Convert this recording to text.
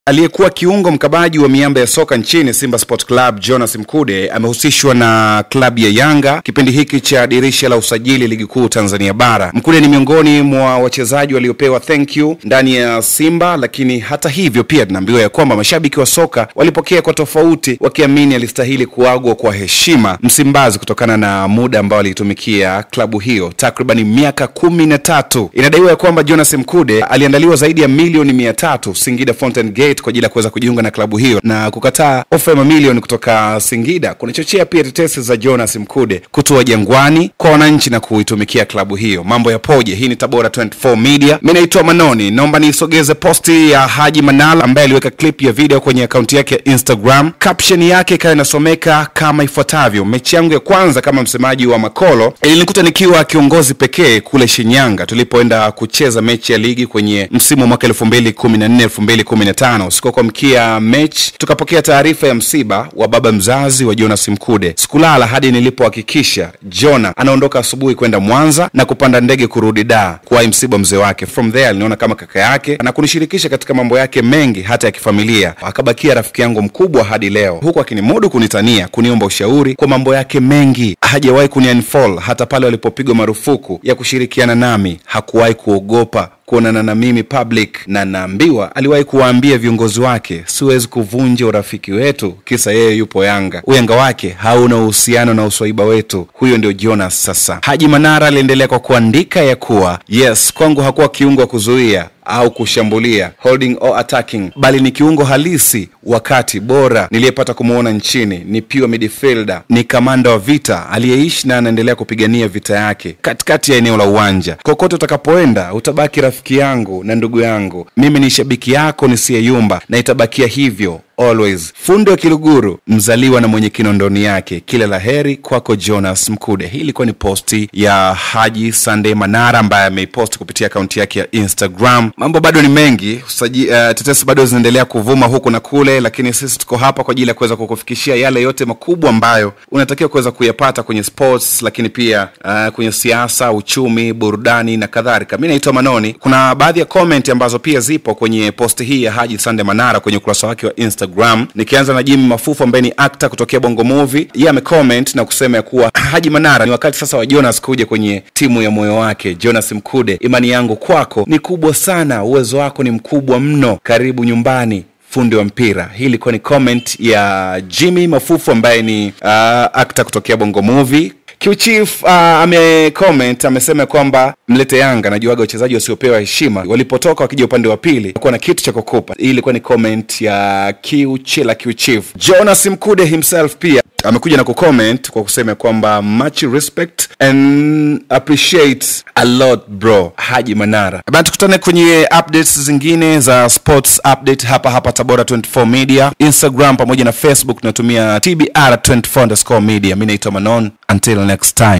Aliyekuwa kiungo mkabaji wa miamba ya soka nchini Simba Sport Club Jonas Mkude amehusishwa na klabu ya Yanga kipindi hiki cha dirisha la usajili ligi kuu Tanzania bara. Mkude ni miongoni mwa wachezaji waliopewa thank you ndani ya Simba, lakini hata hivyo pia tunaambiwa ya kwamba mashabiki wa soka walipokea kwa tofauti, wakiamini alistahili kuagwa kwa heshima Msimbazi kutokana na muda ambao aliitumikia klabu hiyo takriban miaka kumi na tatu. Inadaiwa ya kwamba Jonas Mkude aliandaliwa zaidi ya milioni mia tatu Singida Fountain Gate kwa ajili ya kuweza kujiunga na klabu hiyo na kukataa ofa ya mamilioni kutoka Singida kunachochea pia tetesi za Jonas Mkude kutua Jangwani kwa wananchi na kuitumikia klabu hiyo. Mambo yapoje? Hii ni Tabora 24 Media. Mimi naitwa Manoni, naomba niisogeze posti ya Haji Manala ambaye aliweka clip ya video kwenye akaunti yake ya Instagram. Caption yake ikawa inasomeka kama ifuatavyo: mechi yangu ya kwanza kama msemaji wa Makolo ilinikuta nikiwa kiongozi pekee kule Shinyanga tulipoenda kucheza mechi ya ligi kwenye msimu wa mwaka 2014 2015 usiku wa kuamkia mechi tukapokea taarifa ya msiba wa baba mzazi wa Jonas Mkude. Sikulala hadi nilipohakikisha Jona anaondoka asubuhi kwenda Mwanza na kupanda ndege kurudi Dar kuwahi msiba mzee wake. From there aliniona kama kaka yake na kunishirikisha katika mambo yake mengi hata ya kifamilia. Akabakia rafiki yangu mkubwa hadi leo, huku akinimudu kunitania, kuniomba ushauri kwa mambo yake mengi. Hajawahi kuniunfollow hata pale walipopigwa marufuku ya kushirikiana nami. Hakuwahi kuogopa kuonana na mimi public, na naambiwa aliwahi kuwaambia viongozi wake, siwezi kuvunja urafiki wetu kisa yeye yupo Yanga. Uyanga wake hauna uhusiano na uswaiba wetu. Huyo ndio Jonas. Sasa Haji Manara aliendelea kwa kuandika ya kuwa yes, kwangu hakuwa kiungo wa kuzuia au kushambulia holding or attacking, bali ni kiungo halisi wakati bora niliyepata kumwona nchini. Ni pure midfielder, ni kamanda wa vita aliyeishi na anaendelea kupigania vita yake katikati ya eneo la uwanja. Kokote utakapoenda utabaki rafiki yangu na ndugu yangu. Mimi ni shabiki yako nisiyeyumba na itabakia hivyo always. Fundi wa Kiluguru, mzaliwa na mwenye kinondoni yake. Kila la heri kwako Jonas Mkude. Hii ilikuwa ni posti ya Haji Sunday Manara ambaye ameiposti kupitia akaunti yake ya Instagram. Mambo bado ni mengi usaji, uh, tetesi bado zinaendelea kuvuma huku na kule, lakini sisi tuko hapa kwa ajili ya kuweza kukufikishia yale yote makubwa ambayo unatakiwa kuweza kuyapata kwenye sports, lakini pia uh, kwenye siasa, uchumi, burudani na kadhalika. Mi naitwa Manoni. Kuna baadhi ya comment ambazo pia zipo kwenye posti hii ya Haji Sunday Manara kwenye ukurasa wake wa Instagram. Nikianza na Jimmy Mafufu ambaye ni actor kutokea Bongo Movie, yeye amecomment na kusema ya kuwa Haji Manara, ni wakati sasa wa Jonas kuja kwenye timu ya moyo wake. Jonas Mkude, imani yangu kwako ni kubwa sana, uwezo wako ni mkubwa mno, karibu nyumbani fundi wa mpira. Hii ilikuwa ni comment ya Jimmy Mafufu ambaye ni uh, actor kutokea Bongo Movie. Qchief uh, amecomment amesema kwamba mlete Yanga, najuaga wachezaji wasiopewa heshima walipotoka wakija upande wa pili kuwa na kitu cha kukupa. Hii ilikuwa ni comment ya Qchila Qchief. Jonas Mkude himself pia amekuja na kucomment kwa kusema kwamba much respect and appreciate a lot bro Haji Manara. Bana, tukutane kwenye updates zingine za sports update hapa hapa Tabora 24 Media, Instagram pamoja na Facebook tunatumia TBR 24 underscore media. Mimi naitwa Manon, until next time.